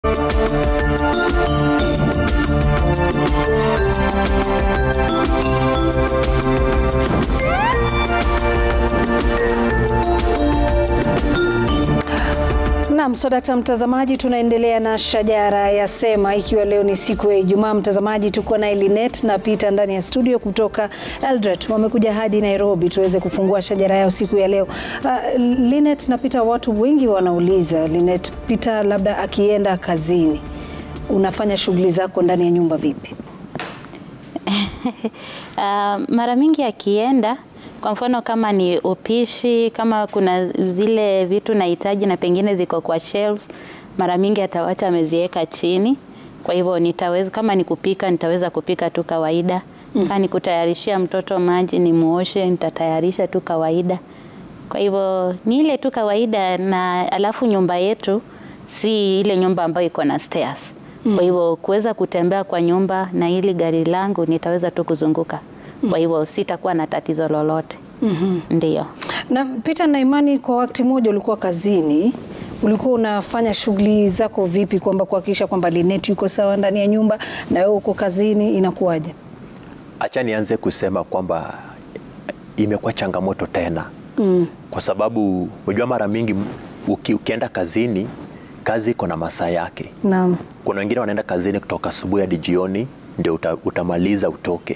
Naam, so dakta mtazamaji, tunaendelea na shajara ya Sema, ikiwa leo ni siku ya Ijumaa. Mtazamaji, tuko na Linet na Peter ndani ya studio kutoka Eldoret, wamekuja hadi Nairobi tuweze kufungua shajara yao siku ya leo. Uh, Linet na Peter, watu wengi wanauliza Linet, Peter labda akienda kazini, unafanya shughuli zako ndani ya nyumba vipi? Uh, mara mingi akienda kwa mfano kama ni upishi, kama kuna zile vitu nahitaji na pengine ziko kwa shelves, mara mingi atawacha ameziweka chini. Kwa hivyo nitaweza, kama ni kupika, nitaweza kupika tu kawaida. Mm. Kama ni kutayarishia mtoto maji nimuoshe, nitatayarisha tu kawaida. Kwa hivyo ni ile tu kawaida, na alafu nyumba yetu si ile nyumba ambayo iko na stairs. Mm. Kwa hivyo kuweza kutembea kwa nyumba na hili gari langu nitaweza tu kuzunguka. Kwa hivyo sitakuwa na tatizo lolote. mm -hmm. Ndio. Na Peter, na imani kwa wakati mmoja ulikuwa kazini, ulikuwa unafanya shughuli zako vipi, kwamba kuhakikisha kwamba Linet yuko sawa ndani ya nyumba na wewe uko kazini, inakuwaje? Acha nianze kusema kwamba imekuwa changamoto tena mm. kwa sababu unajua mara mingi uki, ukienda kazini kazi iko na masaa yake. Naam. Kuna wengine wanaenda kazini kutoka asubuhi hadi jioni ndio uta, utamaliza utoke.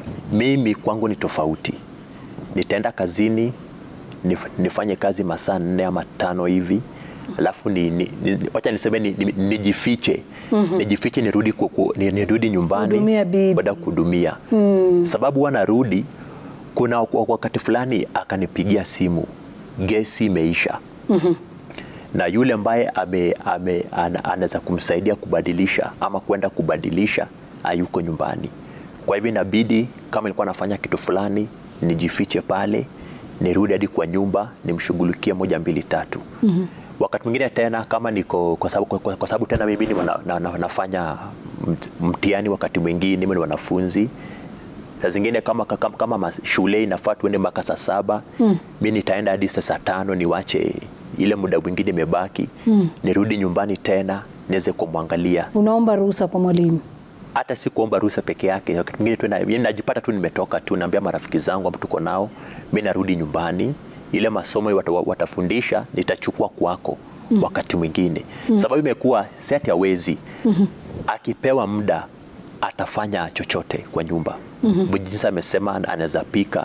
Mimi kwangu ni tofauti. Nitaenda kazini nif, nifanye kazi masaa nne ama tano hivi alafu ni, ni, ni, wacha niseme ni, ni, nijifiche mm -hmm. nijifiche nirudi, kuku, nirudi nyumbani baada ya kuhudumia mm. Sababu huwa narudi, kuna wakati fulani akanipigia simu gesi imeisha mm -hmm. na yule ambaye ame, ame, anaweza kumsaidia kubadilisha ama kwenda kubadilisha hayuko nyumbani. Kwa hivyo inabidi kama nilikuwa nafanya kitu fulani nijifiche pale, nirudi hadi kwa nyumba nimshughulikie moja mbili tatu. mm -hmm. Wakati mwingine tena kama niko kwa sababu, kwa, kwa sababu tena mimi ni na, na, na, nafanya mtihani, wakati mwingine mimi ni wanafunzi saa zingine kama, kama, kama shule inafaa tuende mpaka saa saba mm. mi nitaenda hadi saa tano niwache ile muda mwingine imebaki mm. nirudi nyumbani tena niweze kumwangalia. Unaomba ruhusa kwa mwalimu? hata si kuomba ruhusa peke yake. Wakati mwingine tu najipata tu nimetoka tu, naambia marafiki zangu ambao tuko nao, mimi narudi nyumbani, ile masomo wat, watafundisha nitachukua kwako mm. wakati mwingine mm. sababu imekuwa seti hawezi mm -hmm. akipewa muda atafanya chochote kwa nyumba mm -hmm. jinsi amesema, anaweza pika,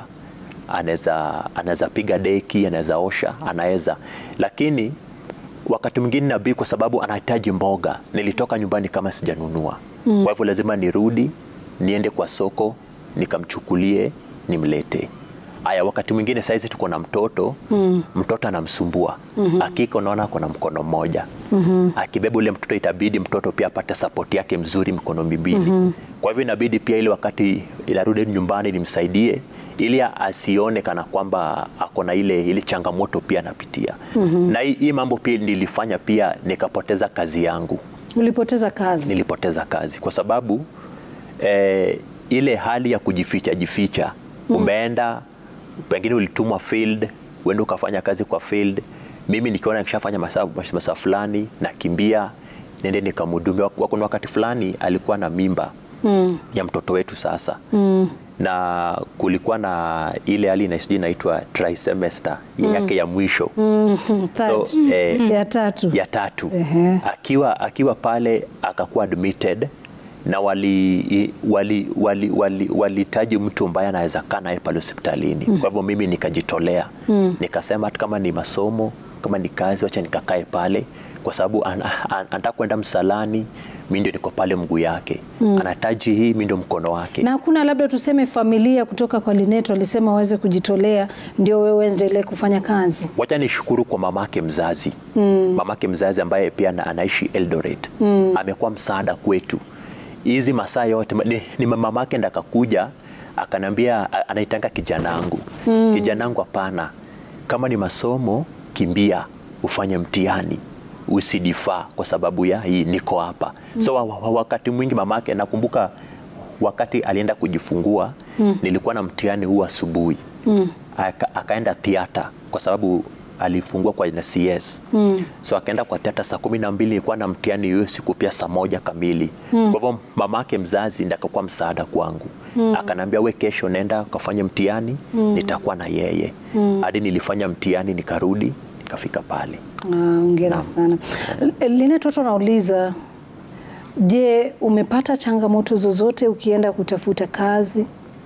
anaweza anaweza piga deki, anaweza osha, anaweza lakini wakati mwingine nabii, kwa sababu anahitaji mboga, nilitoka nyumbani kama sijanunua mm. Kwa hivyo lazima nirudi niende kwa soko nikamchukulie nimlete. Aya, wakati mwingine saizi tuko na mtoto mm. mtoto anamsumbua mm -hmm. Akika unaona ako na mkono mmoja mm -hmm. Akibeba ule mtoto itabidi mtoto pia apate sapoti yake mzuri mikono miwili mm -hmm. Kwa hivyo inabidi pia ile wakati inarudi nyumbani nimsaidie ili asione kana kwamba ako na ile, ile changamoto pia anapitia mm -hmm. Na hii, hii mambo pia nilifanya pia nikapoteza kazi yangu. Ulipoteza kazi? Nilipoteza kazi kwa sababu eh, ile hali ya kujificha jificha mm. Umeenda pengine ulitumwa field, uende ukafanya kazi kwa field. Mimi nikiona nikishafanya masaa masaa fulani nakimbia nende nikamhudumia. Kuna wakati fulani alikuwa na mimba mm. ya mtoto wetu sasa mm na kulikuwa na ile hali na sijui inaitwa trimester mm. yake ya mwisho mm. so, eh, ya tatu, ya tatu. Uh -huh. akiwa, akiwa pale akakuwa admitted na walihitaji wali, wali, wali, wali mtu ambaye anaweza kaa naye pale hospitalini mm. kwa hivyo mimi nikajitolea mm. nikasema hata kama ni masomo kama ni kazi, wacha nikakae pale kwa sababu an, an, anataka kwenda msalani mi ndio niko pale mguu yake mm. anahitaji hii, mi ndio mkono wake. Na hakuna labda tuseme familia kutoka kwa Linet walisema waweze kujitolea ndio wewe endelee kufanya kazi? Wacha nishukuru kwa mamake mzazi mm. mamake mzazi ambaye pia anaishi Eldoret mm. amekuwa msaada kwetu hizi masaa yote ni, ni mamake ndo akakuja akanambia anaitanga kijanangu mm. kijanangu, hapana, kama ni masomo kimbia ufanye mtihani usidifaa kwa sababu ya hii niko hapa mm. So wakati mwingi mamake, nakumbuka wakati alienda kujifungua mm. nilikuwa na mtihani huu asubuhi mm. Aka, akaenda theater kwa sababu alifungua kwa na CS mm. so akaenda kwa theater saa kumi na mbili nilikuwa na mtihani hiyo siku pia saa moja kamili mm. kwa hivyo mamake mzazi ndiye akakuwa msaada kwangu mm. akanambia we kesho nenda ukafanya mtihani mm. nitakuwa na yeye hadi nilifanya mtihani nikarudi nikafika pale Ah, Hongera sana. Linet, watu wanauliza, je, umepata changamoto zozote ukienda kutafuta kazi?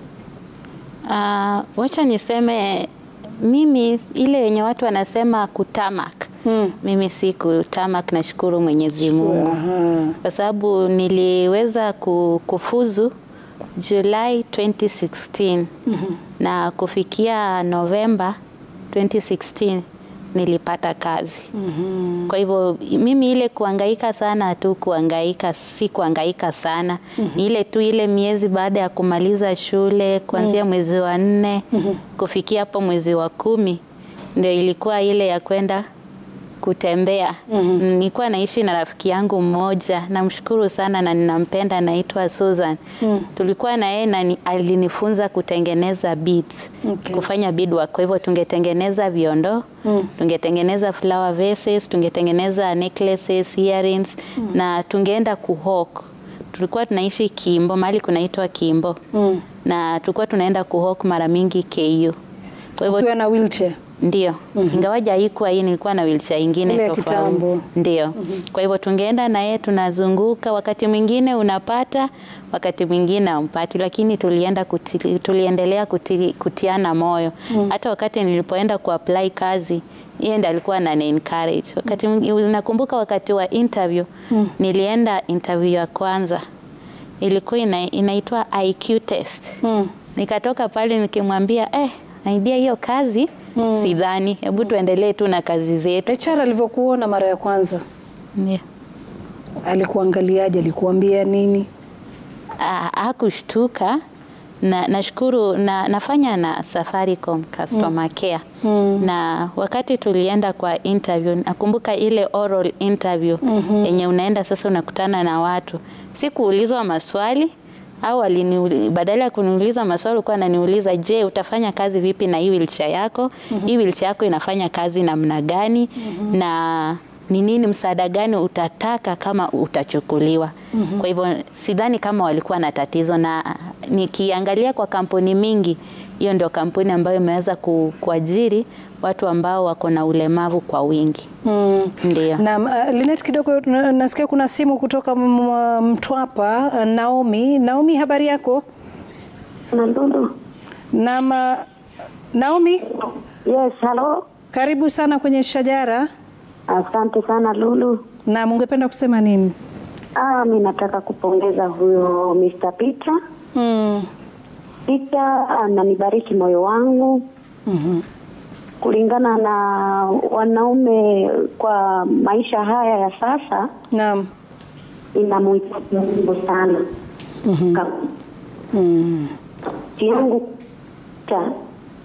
Uh, wacha niseme mimi ile yenye watu wanasema kutamak Mm. mimi si kutamak, nashukuru Mwenyezi Mungu kwa sababu niliweza ku- kufuzu Julai 2016 na kufikia Novemba 2016 nilipata kazi. Kwa hivyo mimi ile kuangaika sana tu kuangaika, si kuangaika sana ni ile tu ile miezi baada ya kumaliza shule kuanzia mwezi wa nne kufikia hapo mwezi wa kumi ndio ilikuwa ile ya kwenda kutembea. Nilikuwa naishi na rafiki yangu mmoja, namshukuru sana na ninampenda, anaitwa Susan. Tulikuwa na yeye na ni- alinifunza kutengeneza beads, Okay. kufanya beadwork. Kwa hivyo tungetengeneza viondoo, tungetengeneza flower vases, tungetengeneza necklaces, earrings na tungeenda kuhawk. Tulikuwa tunaishi Kimbo, mahali kunaitwa Kimbo. Na tulikuwa tunaenda kuhawk mara mingi KU. Kwa hivyo Ukiwa na wheelchair? ndio, ingawaja haikuwa hii, nilikuwa na wheelchair ingine Ile ya tofauti. kitambo. Ndio. Kwa hivyo tungeenda na yeye tunazunguka, wakati mwingine unapata, wakati mwingine haumpati, lakini tulienda kuti, tuliendelea kuti, kutiana moyo. Hata wakati nilipoenda kuapply kazi, yeye ndiye alikuwa anani encourage. Wakati mwingi- nakumbuka wakati wa interview, nilienda interview ya kwanza. Ilikuwa ina, inaitwa IQ test. Mm. Nikatoka pale nikimwambia eh, idea hiyo kazi sidhani, hebu tuendelee tu na kazi zetu. HR alivyokuona mara ya kwanza Ndio. alikuangaliaje? Alikuambia nini? Ah, hakushtuka na nashukuru na, nafanya na Safaricom customer care na wakati tulienda kwa interview, nakumbuka ile oral interview yenye unaenda sasa unakutana na watu, sikuulizwa maswali au aliniuli- badala ya kuniuliza maswali alikuwa ananiuliza, je, utafanya kazi vipi na hii wheelchair yako? Hii wheelchair yako inafanya kazi namna gani? na ni nini msaada gani utataka kama utachukuliwa. Kwa hivyo sidhani kama walikuwa na tatizo, na nikiangalia kwa kampuni mingi, hiyo ndio kampuni ambayo imeweza ku, kuajiri watu ambao wako na ulemavu kwa wingi. Mm. Ndio. Na uh, Linet, kidogo na- nasikia kuna simu kutoka m- m- Mtwapa. uh, Naomi, Naomi, habari yako? Na Lulu. Na ma, Naomi, Yes, hello. karibu sana kwenye Shajara. Asante sana Lulu. Na ungependa kusema nini? Ah, mi nataka kupongeza huyo Mr. Peter. Mm. Peter ananibariki moyo wangu Mhm. kulingana na wanaume kwa maisha haya ya sasa, Naam. inamhitaji Mungu sana. Ka- Mm. yangu ta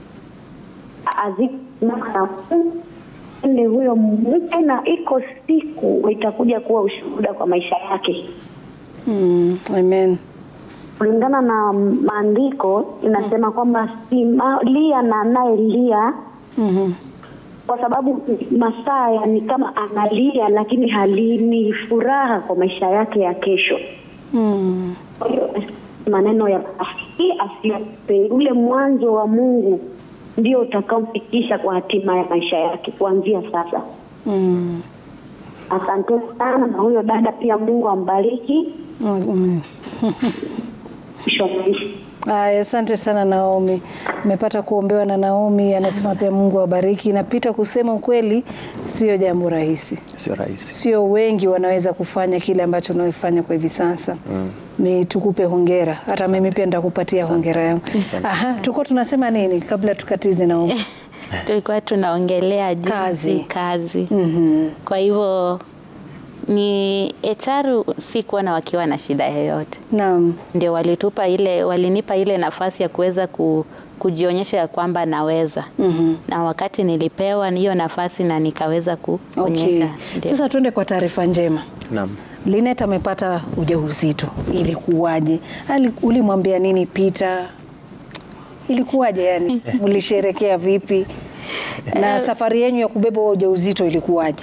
azikna ni huyo mke na iko siku itakuja kuwa ushuhuda kwa maisha yake. Mm. Amen. kulingana na maandiko inasema kwamba si ma- lia na anayelia Mhm. kwa sababu Masaya ni kama analia lakini halini furaha kwa maisha yake ya kesho. Mm. Kwa hiyo maneno ya basi asiope, ule mwanzo wa Mungu ndio utakaomfikisha kwa hatima ya maisha yake kuanzia sasa. Mm. Asante sana, na huyo dada pia Mungu ambariki Amen. mwisho wa maisha. Aya, asante sana Naomi. Nimepata kuombewa na Naomi, anasema pia Mungu awabariki. Na Pita, kusema ukweli, sio jambo rahisi, sio rahisi. sio wengi wanaweza kufanya kile ambacho unayofanya kwa hivi sasa. Ni tukupe hongera, hata mimi pia nitakupatia hongera yangu. Aha, tulikuwa tunasema nini kabla tukatize Naomi? Tulikuwa tunaongelea jinsi Kazi. kazi. Mhm. Kwa hivyo ni HR sikuona wakiwa na shida yoyote. Naam. ndio walitupa ile walinipa ile nafasi ya kuweza ku, kujionyesha ya kwamba naweza Mhm. na wakati nilipewa hiyo nafasi na nikaweza Okay. kuonyesha ndio. Sasa tuende kwa taarifa njema. Naam. Linet amepata ujauzito, ilikuwaje? Ali- Ulimwambia nini Peter? Ilikuwaje yani? Mlisherekea vipi? Na safari yenu ya kubeba huo ujauzito ilikuwaje?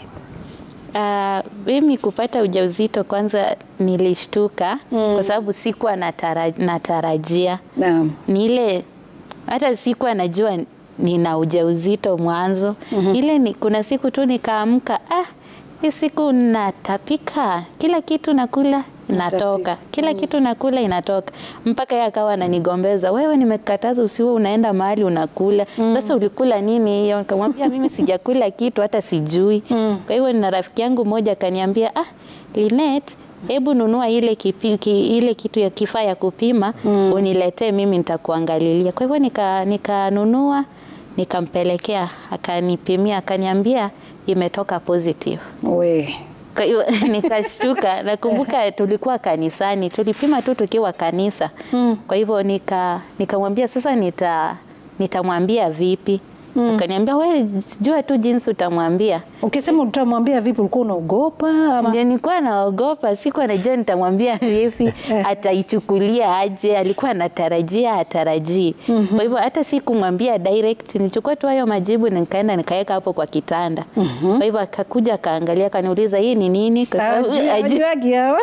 Ah, mimi kupata ujauzito kwanza nilishtuka kwa sababu sikuwa natara, natarajia Naam. ni ile hata sikuwa najua nina ujauzito mwanzo ile ni, kuna siku tu nikaamka ah, hii siku natapika kila kitu nakula inatoka kila kitu nakula inatoka mpaka yeye akawa ananigombeza wewe nimekataza usiwe unaenda mahali unakula sasa ulikula nini hiyo nikamwambia mimi sijakula kitu hata sijui kwa hivyo na rafiki yangu mmoja akaniambia ah Linet hebu nunua ile, kipi, ki, ile kitu ya kifaa ya kupima uniletee mimi nitakuangalilia kwa hivyo nika- nikanunua nikampelekea akanipimia akaniambia imetoka positive We. kwa hiyo nikashtuka. Nakumbuka tulikuwa kanisani, tulipima tu tukiwa kanisa. Kwa hivyo nika nikamwambia sasa nita nitamwambia vipi? Akaniambia we jua tu jinsi utamwambia. Ukisema utamwambia vipi, ulikuwa unaogopa ama? Ndio nilikuwa naogopa, sikuwa najua nitamwambia vipi, ataichukulia aje. Alikuwa anatarajia atarajii. Kwa hivyo hata sikumwambia direct, nilichukua tu hayo majibu na nikaenda nikaweka hapo kwa kitanda. Kwa hivyo akakuja akaangalia, akaniuliza hii ni nini, kwa sababu Hawajui- ajui- hawajuagi hawa.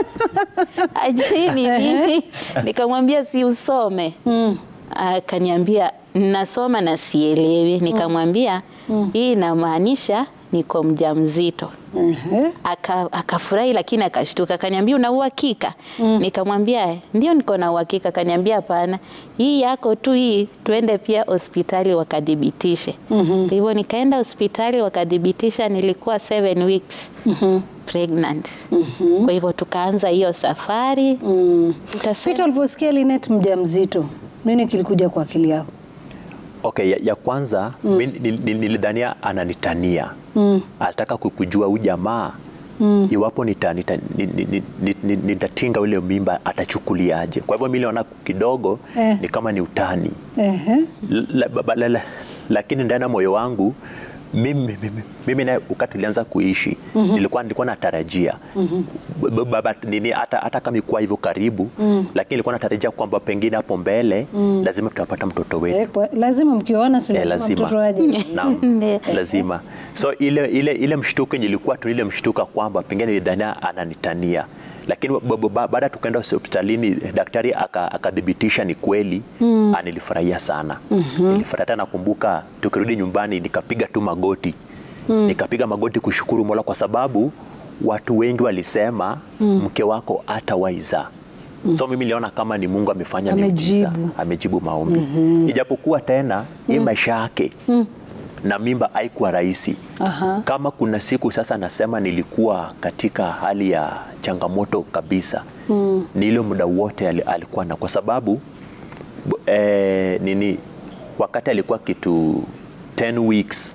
ajui ni nini. Nikamwambia si usome. Akaniambia nasoma na sielewi. Nikamwambia hii inamaanisha niko mjamzito. Mhm. Aka- akafurahi lakini akashtuka, akaniambia una uhakika? Nikamwambia ndio, niko na uhakika. Akaniambia hapana, hii yako tu hii, tuende pia hospitali wakadhibitishe. Kwa hivyo nikaenda hospitali wakadhibitisha, nilikuwa seven weeks pregnant. Kwa hivyo tukaanza hiyo safari Tutasema- Peter, ulivyosikia Linet mjamzito, nini kilikuja kwa akili yako? Okay, ya, ya kwanza mi nil- nil- nilidhania ananitania alitaka ku- kujua huyu jamaa iwapo nita- nita- ni- ni- ni- ni- ni- nitatinga ule mimba atachukuliaje. Kwa hivyo mi niliona kidogo Eh. ni kama ni utani Ehe. la, ba- la, la, lakini ndani ya moyo wangu mimi, mimi, mimi naye wakati tulianza kuishi nilikuwa nilikuwa natarajia B- baba nini hata, hata kama ikuwa hivyo karibu lakini nilikuwa natarajia kwamba pengine hapo mbele lazima tutapata mtoto wetu Eh, kwa- lazima mkioana, si Eh, lazima mtoto aje. Naam, Ndio. lazima. So ile ile ile mshtuko yenye ilikuwa tu ile mshtuka kwamba pengine nilidhania ananitania, lakini ba- ba- ba- baada tukaenda hospitalini daktari aka- akathibitisha ni kweli mm. Nilifurahia sana nilifurahia. Hata nakumbuka tukirudi nyumbani nikapiga tu magoti nikapiga magoti kushukuru Mola kwa sababu watu wengi walisema mke wako hatawaiza So mimi niliona kama ni Mungu amefanya miujiza. Amejibu. amejibu maombi ijapokuwa tena hii maisha yake na mimba haikuwa rahisi. Aha. Kama kuna siku sasa nasema nilikuwa katika hali ya changamoto kabisa ni ile muda wote ali- alikuwa na kwa sababu b- eh, nini wakati alikuwa kitu 10 weeks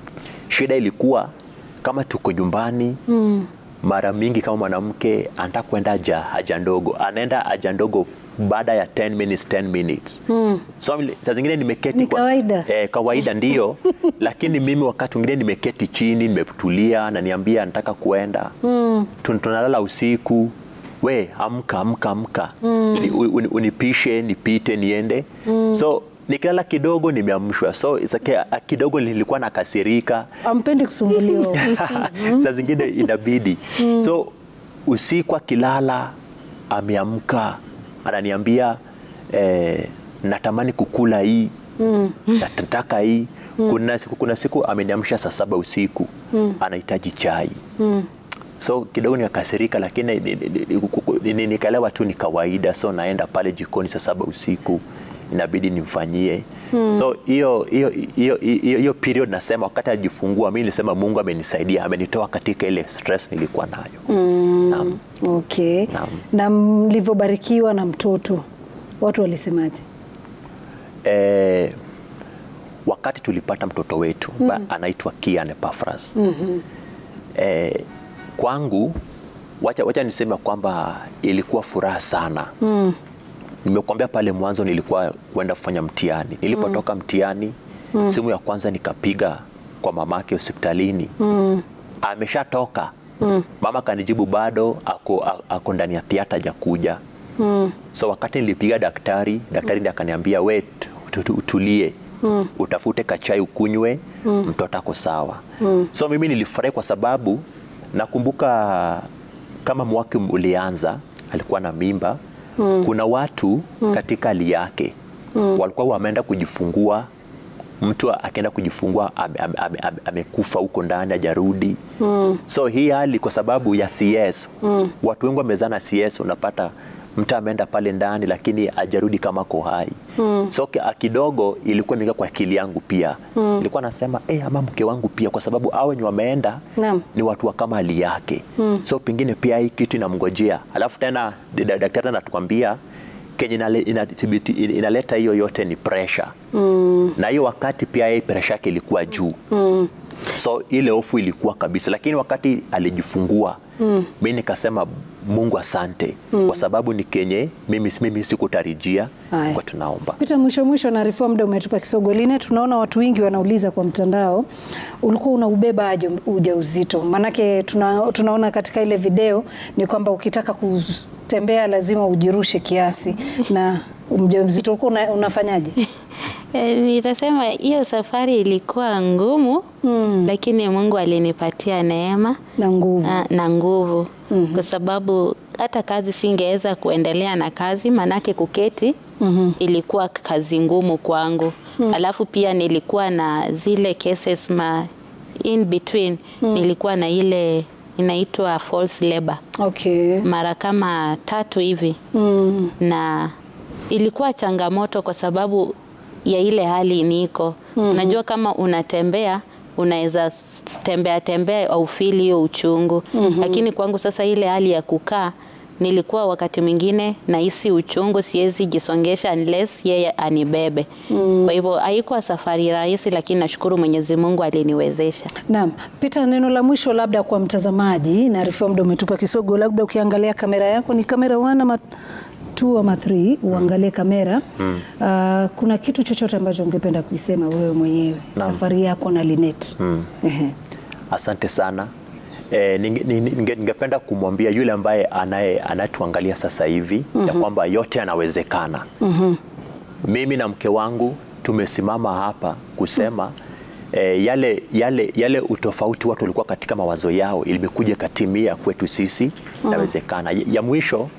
shida ilikuwa kama tuko nyumbani mara mingi kama mwanamke anataka kwenda haja, haja ndogo anaenda haja ndogo baada ya 10 minutes 10 minutes so mili- saa zingine nimeketi Ni kawaida. eh, kawaida ndio lakini mimi wakati mwingine nimeketi chini nimetulia na niambia nataka kuenda Tun- tunalala usiku we amka amka amka Ni- uni- unipishe nipite niende so nikilala kidogo nimeamshwa so it's okay, ah, kidogo nilikuwa nakasirika Ampendi kusumbuliwa. saa zingine inabidi so usiku akilala ameamka ananiambia eh, natamani kukula hii nataka hii kuna siku, kuna siku ameniamsha saa saba usiku anahitaji chai so kidogo nikakasirika lakini ni- ni- ni- ni- nikaelewa tu ni kawaida so naenda pale jikoni saa saba usiku inabidi nimfanyie so hiyo hiyo hiyo hiyo hiyo period nasema wakati ajifungua mimi nilisema Mungu amenisaidia amenitoa katika ile stress nilikuwa nayo Naam. Okay. Naam. Na mlivyobarikiwa na mtoto, watu walisemaje? eh, wakati tulipata mtoto wetu ba- anaitwa Kian Epaphras eh, kwangu wacha, wacha niseme kwamba ilikuwa furaha sana nimekuambia pale mwanzo nilikuwa kwenda kufanya mtihani nilipotoka mtihani simu ya kwanza nikapiga kwa mamake hospitalini ameshatoka mama kanijibu bado ako, a- ako ndani ya theater hajakuja so wakati nilipiga daktari daktari ndiye akaniambia we tu- tu- utulie utafute kachai ukunywe, mtoto ako sawa. So mimi nilifurahi kwa sababu nakumbuka kama mwaka ulianza alikuwa na mimba. Kuna watu katika hali yake walikuwa wameenda kujifungua mtu akaenda kujifungua ame- ame- ame- ame- amekufa huko ndani hajarudi. So hii hali kwa sababu ya CS watu wengi wamezana CS, unapata mtu ameenda pale ndani lakini hajarudi kama ko hai. So ki- kidogo ilikuwa imeingia kwa akili yangu pia, nilikuwa nasema eh, ama mke wangu pia, kwa sababu hao wenye wameenda Naam. ni watu wa kama hali yake so pengine pia hii kitu inamngojea, alafu tena da- daktari anatukwambia kenye inale- inathibiti- inaleta hiyo yote ni pressure na hiyo wakati pia hii pressure yake ilikuwa juu so ile hofu ilikuwa kabisa, lakini wakati alijifungua mi nikasema Mungu asante kwa sababu ni kenye mimi, mimi sikutarajia Haya. kwa tunaomba Pita, mwisho mwisho na Reform muda umetupa kisogo. Line, tunaona watu wengi wanauliza kwa mtandao, ulikuwa unaubeba aje ujauzito? Maanake tuna, tunaona katika ile video ni kwamba ukitaka kutembea lazima ujirushe kiasi, na mjamzito ulikuwa una, unafanyaje? E, nitasema hiyo safari ilikuwa ngumu lakini Mungu alinipatia neema Na nguvu. na, na nguvu kwa sababu hata kazi singeweza kuendelea na kazi manake kuketi ilikuwa kazi ngumu kwangu alafu pia nilikuwa na zile cases ma in between nilikuwa na ile inaitwa false labor Okay. mara kama tatu hivi Mm. na ilikuwa changamoto kwa sababu ya ile hali niko. Unajua, kama unatembea unaweza s- tembea tembea au feel hiyo uchungu, lakini kwangu sasa ile hali ya kukaa nilikuwa wakati mwingine nahisi uchungu, siwezi jisongesha unless yeye anibebe. Kwa hivyo haikuwa safari rahisi, lakini nashukuru Mwenyezi Mungu aliniwezesha. Naam, Peter, neno la mwisho labda kwa mtazamaji, na Reform muda umetupa kisogo, labda ukiangalia kamera yako ni kamera 1 ama 2 ama 3, uangalie kamera Ah, kuna kitu chochote ambacho ungependa kuisema wewe mwenyewe Naam. safari yako na Linet? Ehe. Asante sana. E, ningependa ninge kumwambia yule ambaye anaye anatuangalia sasa hivi ya kwamba yote yanawezekana. Mimi na mke wangu tumesimama hapa kusema e, yale, yale, yale utofauti watu walikuwa katika mawazo yao ilimekuja katimia kwetu sisi, inawezekana. Ya, ya mwisho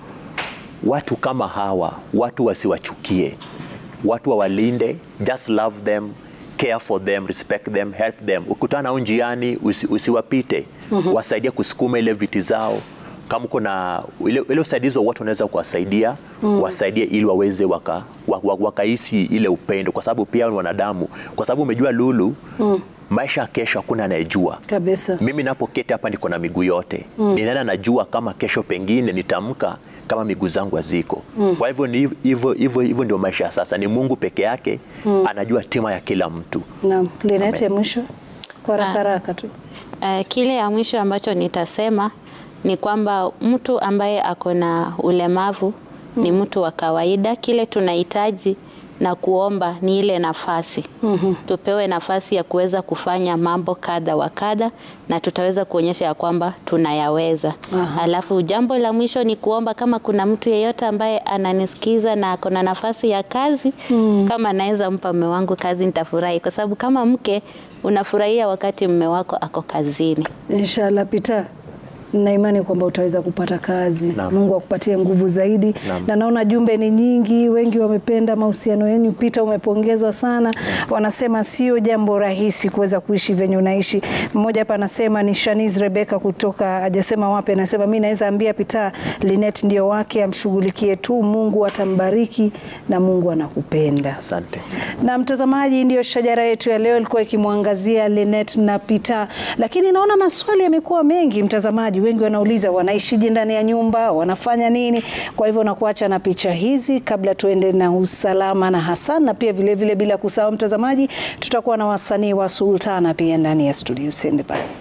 watu kama hawa watu wasiwachukie, watu wawalinde, just love them, care for them, respect them, help them. Ukutana nao njiani usi, usiwapite, wasaidie kusukuma ile viti zao. Kama kuna ile, ile usaidizi wa watu wanaweza kuwasaidia, wasaidie ili waweze waka, waka, wakahisi ile upendo, kwa sababu pia ni wanadamu, kwa sababu umejua Lulu, maisha ya kesho hakuna anayejua Kabisa. mimi napoketi hapa niko na miguu yote mm. Ninaenda najua kama kesho pengine nitamka kama miguu zangu haziko Kwa hivyo ni hivyo hivyo hivyo ndio maisha ya sasa. Ni Mungu peke yake anajua tima ya kila mtu. Naam, Linet Amen. ya mwisho kwa haraka haraka tu. Uh, kile ya mwisho ambacho nitasema ni kwamba mtu ambaye ako na ulemavu ni mtu wa kawaida. Kile tunahitaji na kuomba ni ile nafasi tupewe nafasi ya kuweza kufanya mambo kadha wa kadha, na tutaweza kuonyesha ya kwamba tunayaweza. Alafu jambo la mwisho ni kuomba, kama kuna mtu yeyote ambaye ananisikiza na ako na nafasi ya kazi, kama naweza mpa mume wangu kazi, nitafurahi, kwa sababu kama mke unafurahia wakati mume wako ako kazini. Inshallah Peter, na imani kwamba utaweza kupata kazi. Naam. Mungu akupatie nguvu zaidi. Naam. Na naona jumbe ni nyingi, wengi wamependa mahusiano yenu. Peter, umepongezwa sana. Wanasema sio jambo rahisi kuweza kuishi venye unaishi. Mmoja hapa anasema ni Shanice Rebecca kutoka hajasema wapi, anasema mimi naweza ambia Peter Linet ndio wake, amshughulikie tu, Mungu atambariki na Mungu anakupenda. Asante. Na mtazamaji, ndiyo shajara yetu ya leo ilikuwa ikimwangazia Linet na Peter, lakini naona maswali yamekuwa mengi. Mtazamaji, wengi wanauliza wanaishije ndani ya nyumba, wanafanya nini? Kwa hivyo nakuacha na picha hizi kabla tuende na usalama na Hassan, na pia vilevile vile bila kusahau mtazamaji, tutakuwa na wasanii wa Sultana pia ndani ya studio. Usiende pale.